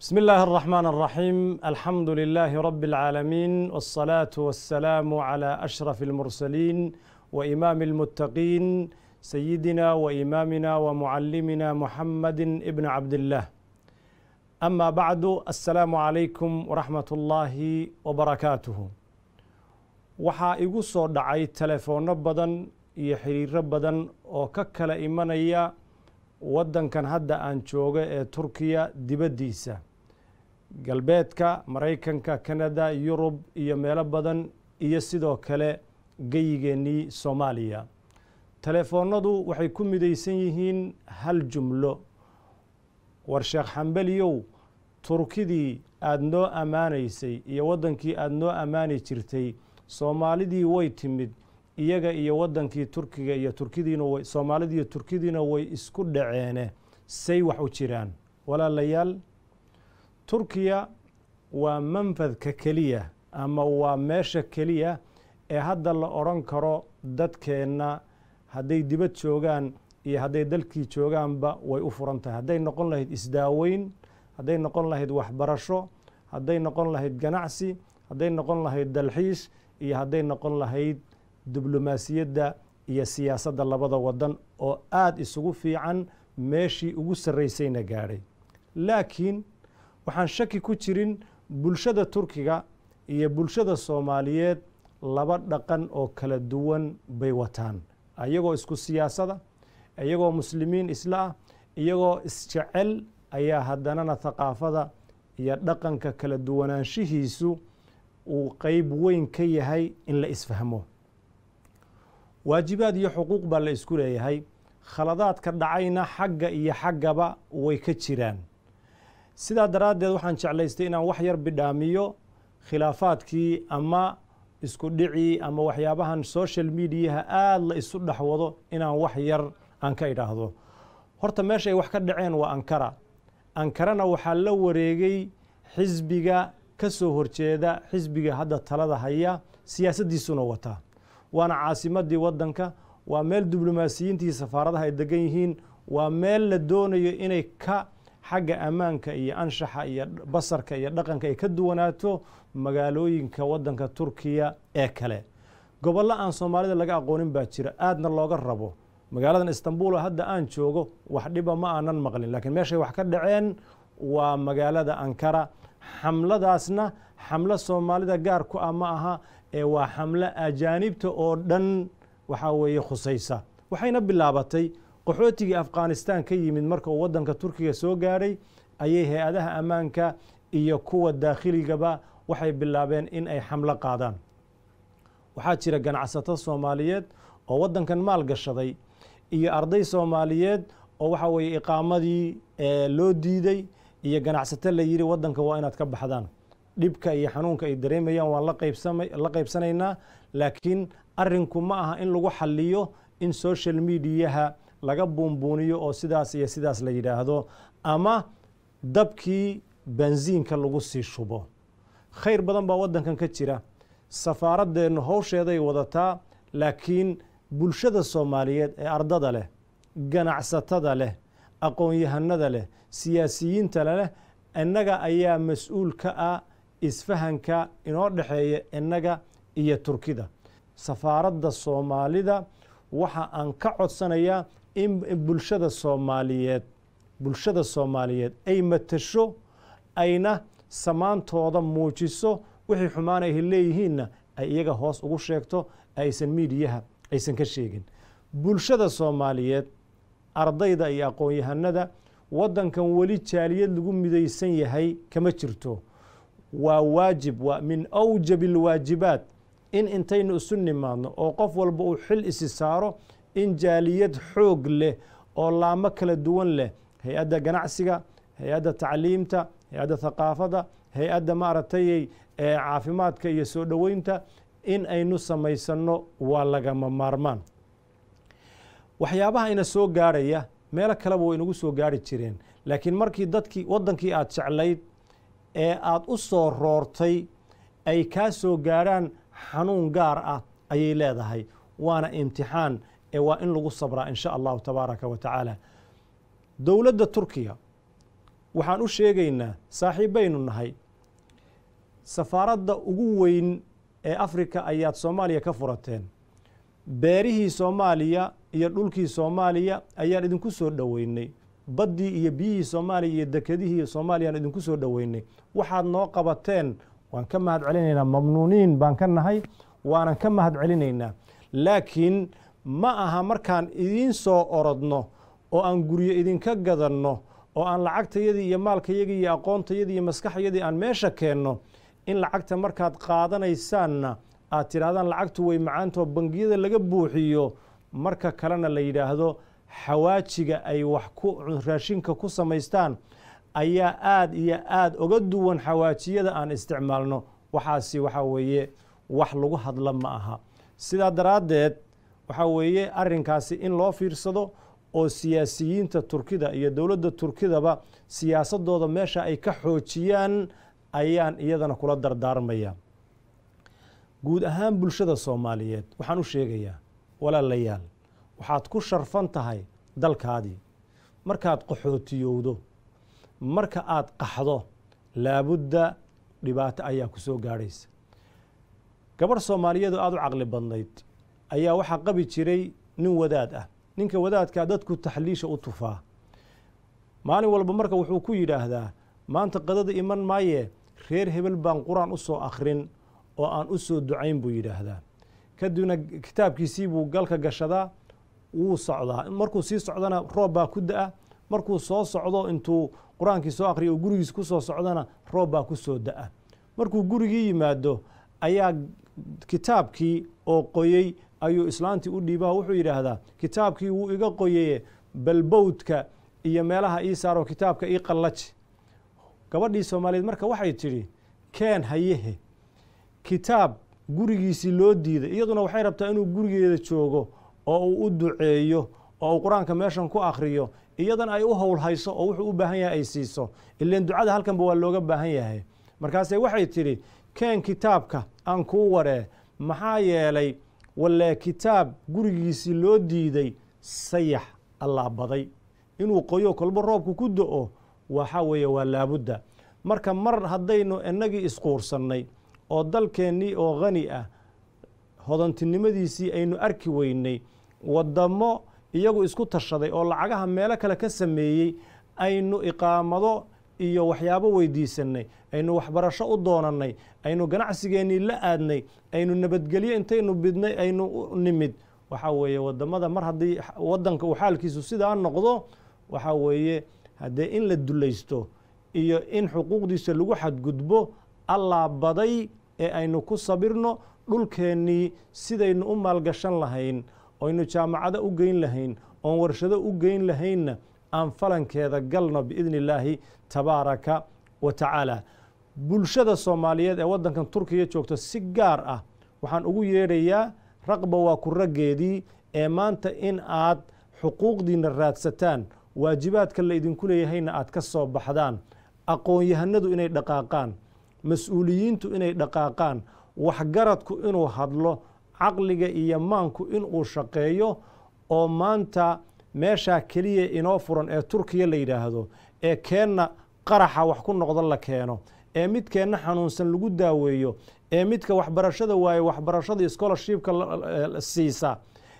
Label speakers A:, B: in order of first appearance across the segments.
A: بسم الله الرحمن الرحيم الحمد لله رب العالمين والصلاة والسلام على أشرف المرسلين وإمام المتقين سيدنا وإمامنا ومعلمنا محمد ابن عبد الله أما بعد السلام عليكم ورحمة الله وبركاته waxaa igu soo dhacay telefoonno badan iyo xiriiro badan oo ka kala imanaya waddankan hadda aan joogo ee turkiya dibaddiisa galbeedka maraykanka kanada yurub iyo meelo badan iyo sidoo kale geyigeennii soomaaliya telefoonnadu waxay ku midaysan yihiin hal jumlo war sheekh xambeliyow turkidii aada noo ammaanaysay iyo waddankii aada noo ammaani jirtay soomaalidii way timid iyaga iyo waddankii turkiga iyo turkidiina way soomaalidiiyo turkidiina way isku dhaceene say wax u jiraan walaalayaal turkiya waa manfadka keliya ama waa meesha keliya ee hadda la odhan karo dadkeenna hadday dibad joogaan iyo hadday dalkii joogaanba way u furan tahay hadday noqon lahayd isdaaweyn hadday noqon lahayd waxbarasho hadday noqon lahayd ganacsi hadday noqon lahayd dalxiis iyo hadday noqon lahayd diblomaasiyadda iyo siyaasadda labada waddan oo aada isugu fiican meeshii ugu sarraysayna gaadhay laakiin waxaan shaki ku jirin bulshada turkiga iyo bulshada soomaaliyeed laba dhaqan oo kala duwan bay wataan iyagoo isku siyaasada iyagoo muslimiin isla ah iyagoo isjecel ayaa haddanana thaqaafada iyo dhaqanka kala duwanaanshihiisu uu qeyb weyn ka yahay in la isfahmo waajibaad iyo xuquuq baa la isku leeyahay khaladaadka dhacayna xagga iyo xaggaba way ka jiraan sidaa daraaddeed waxaan jeclaystay inaan wax yar bidhaamiyo khilaafaadkii ama isku dhicii ama waxyaabahan social mediaha aada la isu dhexwado inaan wax yar aan ka idhaahdo horta meeshay wax ka dhaceen waa ankara ankarana waxaa la wareegay xisbiga ka soo horjeeda xisbiga hadda talada haya siyaasaddiisuna wataa waana caasimadii waddanka waa meel diblomaasiyiintii safaaradaha ay degan yihiin waa meel la doonayo inay ka xagga ammaanka iyo anshaxa iyo basarka iyo dhaqanka ay ka duwanaato magaalooyinka waddanka turkiya ee kale gobollo aan soomaalida laga aqoonin baa jira aadna looga rabo magaaladan istanbul oo hadda aan joogo wax dhiba ma aanan maqlin laakiin meeshay wax ka dhaceen waa magaalada ankara xamladaasna xamlo soomaalida gaar ku ah ma aha ee waa xamlo ajaanibta oo dhan waxaa weeye khusaysa waxayna bilaabatay qaxootigii afghanistan ka yimid marka uu waddanka turkiga soo gaadhay ayay hay-adaha ammaanka iyo kuwa daakhligaba waxay bilaabeen in ay xamlo qaadaan waxaa jira ganacsato soomaaliyeed oo waddankan maal gashaday iyo arday soomaaliyeed oo waxaa weeye iqaamadii loo diiday iyo ganacsato la yidhi waddanka waa inaad ka baxdaan dhibka iyo xanuunka ay dareemayaan waan la qaybsanaynaa laakiin arrinku ma aha in lagu xaliyo in social mediaha laga buunbuuniyo oo sidaas iyo sidaas la yidhaahdo ama dabkii bensiinka lagu sii shubo khayr badan baa waddankan ka jira safaaradeennu howsheeday wadataa laakiin bulshada soomaaliyeed ee ardada leh ganacsatada leh aqoon-yahanada leh siyaasiyiinta leh innaga ayaa mas-uul ka ah isfahanka inoo dhexeeya innaga iyo turkida safaaradda soomaalida waxa aan ka codsanayaa in bulshada soomaaliyeed bulshada soomaaliyeed ay matasho ayna samaantooda muujiso wixii xumaan ay leeyihiinna ay iyaga hoos ugu sheegto aysan miidiyaha aysan ka sheegin bulshada soomaaliyeed ardayda iyo aqoon-yahanada waddankan weli jaaliyad lagu midaysan yahay kama jirto waa waajib waa min awjab alwaajibaat in intaynu isu nimaadno oo qof walba uu xil isi saaro in jaaliyad xoog leh oo laamo kala duwan leh hay-adda ganacsiga hay-adda tacliimta hay-adda thaqaafada hay-adda maaragtay caafimaadka iyo soo dhoweynta in aynu samaysanno waa lagama maarmaan waxyaabaha ina soo gaarhaya meelo kaleba way inagu soo gaari jireen laakiin markii dadkii waddankii aad jeclayd ee aada u soo roortay ay kaa soo gaarhaan xanuun gaar ah ayay leedahay waana imtixaan ee waa in lagu sabraa in sha allahu tabaaraka wa tacaala dowladda turkiya waxaan u sheegaynaa saaxiibbaynu nahay safaaradda ugu weyn ee afrika ayaad soomaaliya ka furateen beerihii soomaaliya iyo dhulkii soomaaliya ayaan idinku soo dhoweynay baddii iyo biyihii soomaaliya iyo dekedihii soomaaliyaan idinku soo dhoweynay waxaad noo qabateen waan ka mahad celinaynaa mamnuuniin baan ka nahay waanan ka mahad celinaynaa laakiin ma aha markaan idiin soo orodno oo aan guryo idinka gadanno oo aan lacagtayadii iyo maalkayagii iyo aqoontayadii iyo maskaxyadii aan meesha keenno in lacagta markaad qaadanaysaanna aad tidhahdaan lacagtu way macaantoo bangiyada laga buuxiyo marka kalena la yidhaahdo xawaajiga ay wax ku raashinka ku samaystaan ayaa aad iyo aad oga duwan xawaajiyada aan isticmaalno waxaasi waxaa weeye wax lagu hadla ma aha sidaa daraaddeed waxaa weeye arrinkaasi in loo fiirsado oo siyaasiyiinta turkida iyo dowladda turkidaba siyaasadooda meesha ay ka xoojiyaan ayaan iyadana kula dardaarmaya guud ahaan bulshada soomaaliyeed waxaan u sheegayaa walaalayaal waxaad ku sharfan tahay dalkaadii markaad qaxootiyowdo marka aad qaxdo laabudda dhibaato ayaa ku soo gaadhaysa gabadh soomaaliyeed oo aada u caqli badnayd ayaa waxaa qabi jiray nin wadaad ah ninka wadaadkaa dadku taxliisha u tufaa maalin walba marka wuxuu ku yidhaahdaa maanta qadada iman maaye reer hebel baan qur-aan u soo akhrin oo aan u soo ducayn buu yidhaahdaa kadibna kitaabkiisii buu galka gashadaa wuu socdaa markuu sii socdana roob baa ku da-a markuu soo socdo intuu qur-aankii soo akhriya oo gurigiis ku soo socdana roob baa ku soo da-a markuu gurigii yimaado ayaa kitaabkii oo qoyey ayuu islaantii u dhiibaha wuxuu yidhaahdaa kitaabkii wuu iga qoyeye balbowdka iyo meelaha ii saaroo kitaabka ii qallaji gabadhii soomaaliyeed marka waxay tidhi keen hayehe kitaab gurigiisii loo diiday iyaduna waxay rabtaa inuu gurigeeda joogo oo uu u duceeyo oo uu qur-aanka meeshan ku akhriyo iyadan ay u howlhayso oo wuxuu u baahan yahay ay siiso ileen ducada halkanba waa looga baahan yahay markaase waxay tidhi keen kitaabka aan kuu waree maxaa yeelay walee kitaab gurigiisii loo diiday sayax allaa baday inuu qoyo kolbo roobku ku do-o waxa weeye waa laabudda marka mar haddaynu innagii isquursannay oo dalkeennii oo khani ah hodantinimadiisii aynu arki weynay waddamo iyagu isku tashaday oo lacagaha meelo kale ka sameeyey aynu iqaamado iyo waxyaabo weydiisanay aynu waxbarasho u doonannay aynu ganacsigeennii la aadnay aynu nabadgelyo intaynu bidnay aynu nimid waxaa weeye waddamada mar haddii waddanka uu xaalkiisu sidaa noqdo waxaa weeye haddee in la dulaysto iyo in xuquuqdiisa lagu xadgudbo allaa baday ee aynu ku sabirno dhulkeennii sidaynu u maalgashan lahayn oynu jaamacado u geyn lahayn oon warshado u geyn lahaynna aan falankeeda galno biidni illaahi tabaaraka wa tacaala bulshada soomaaliyeed ee waddankan turkiya joogta si gaar ah waxaan ugu yeedhayaa raqba waa ku raggeedii ee maanta in aad xuquuqdiina raadsataan waajibaadka la idinku leeyahayna aad ka soo baxdaan aqoon-yahanadu inay dhaqaaqaan mas-uuliyiintu inay dhaqaaqaan waxgaradku inuu hadlo caqliga iyo maanku inuu shaqeeyo oo maanta meeshaa keliya inoo furan ee turkiya la yidhaahdo ee keenna qaraxa wax ku noqdo la keeno ee midkeenna xanuunsan lagu daaweeyo ee midka waxbarashada waaye waxbarashada scholarshipka siisa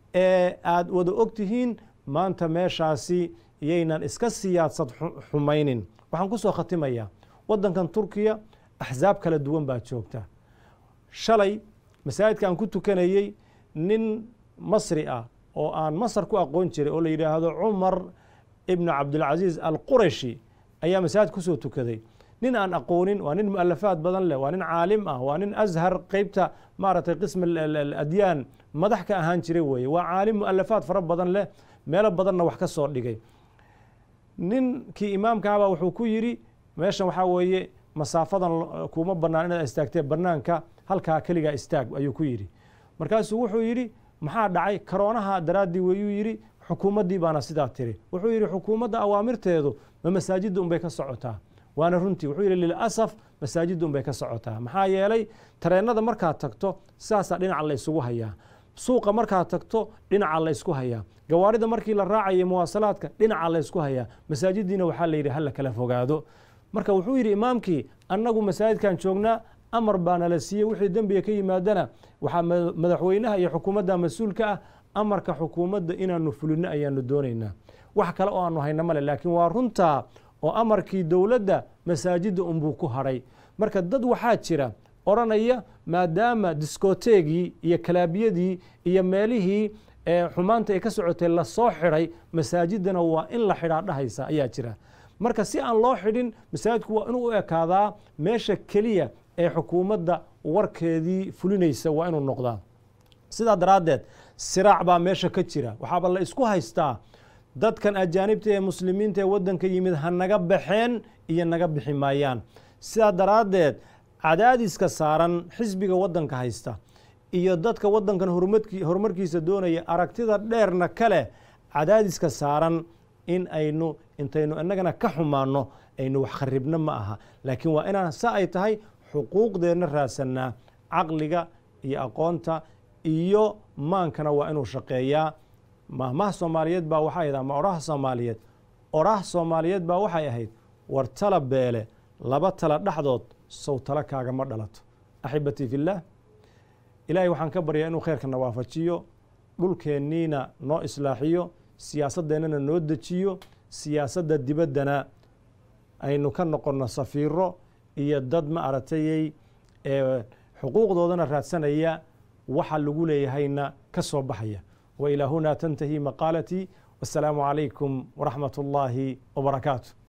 A: ee aad wada og tihiin maanta meeshaasi yaynan iska siyaadsad xumaynin waxaan ku soo khatimayaa waddankan turkiya axsaab kala duwan baa joogta shalay masaajidka aan ku tukanayey nin masri ah oo aan masar ku aqoon jiray oo la yidhaahdo cumar ibnu cabdilcasiis alqurashi ayaa masaajid kusoo tukaday nin aan aqoonin waa nin mualafaad badan leh waa nin caalim ah waa nin ashar qeybta maaragtay qism adyaan madax ka ahaan jiray weeye waa caalim mualafaad fara badan leh meelo badanna wax ka soo dhigay ninkii imaamkahabaa wuxuu ku yidhi meeshan waxaa weeye masaafadan kuma bannaan inaad istaagtee bannaanka halkaa keligaa istaag ayuu ku yidhi markaasuu wuxuu yidhi maxaa dhacay karoonaha daraaddii weyuu yidhi xukuumaddii baana sidaa tiri wuxuu yidhi xukuumadda awaamirteedu ma masaajidda unbay ka socotaa waana runtii wuxuu yidhi lilasaf masaajidda unbay ka socotaa maxaa yeelay tareennada markaad tagto sidaasaa dhinaca la ysugu hayaa suuqa markaad tagto dhinaca la ysku hayaa gawaarida markii la raacaya muwaasalaadka dhinaca la ysku hayaa masaajidiina waxaa la yidhi hala kala fogaado marka wuxuu yidhi imaamkii annagu masaajidkan joognaa amar baa nala siiyey wixii dembiga ka yimaadana waxaa madaxweynaha iyo xukuumadda mas-uulka ah amarka xukuumadda inaanu fulino ayaanu doonaynaa wax kale oo aanu hayna male laakiin waa runtaa oo amarkii dowladda masaajidda unbuu ku hadhay marka dad waxaa jira odhanaya maadaama diskoteegii iyo kalaabiyadii iyo meelihii xumaanta ay ka socotay lasoo xidhay masaajidana waa in la xidhaa dhahaysa ayaa jira marka si aan loo xidhin masaajidku waa inuu u ekaadaa meesha keliya ee xukuumadda warkeedii fulinaysa waa inuu noqdaa sidaa daraaddeed siraac baa meesha ka jira waxaaba la isku haystaa dadkan ajaanibta ee muslimiinta ee waddanka yimid ha naga baxeen iyo naga bixi maayaan sidaa daraaddeed cadaadiska saaran xisbiga waddanka haysta iyo dadka waddankan horumarkiisa doonaya aragtida dheerna ka leh cadaadiska saaran in aynu intaynu innagana ka xumaanno aynu wax kharibno ma aha laakiin waa inaan sa ay tahay xuquuqdeenna raadsanaa caqliga iyo aqoonta iyo maankana waa inuu shaqeeyaa mahmaha soomaaliyeed baa waxay ahayd ama oraha soomaaliyeed oraha soomaaliyeed baa waxay ahayd war tala beele laba tala dhexdood sow tala kaagama dhalato axibatii fillaah ilaahay waxaan ka baryaa inuu khayrkana waafajiyo dhulkeenniina noo islaaxiyo siyaasaddeennana noo dejiyo siyaasadda dibaddana aynu ka noqonno safiiro iyo dad ma aragtayey ee xuquuqdoodana raadsanaya waxa lagu leeyahayna ka soo baxaya wa ilaa hunaa tantahi maqaalatii wasalaamu calaykum waraxmat ullaahi wabarakaatu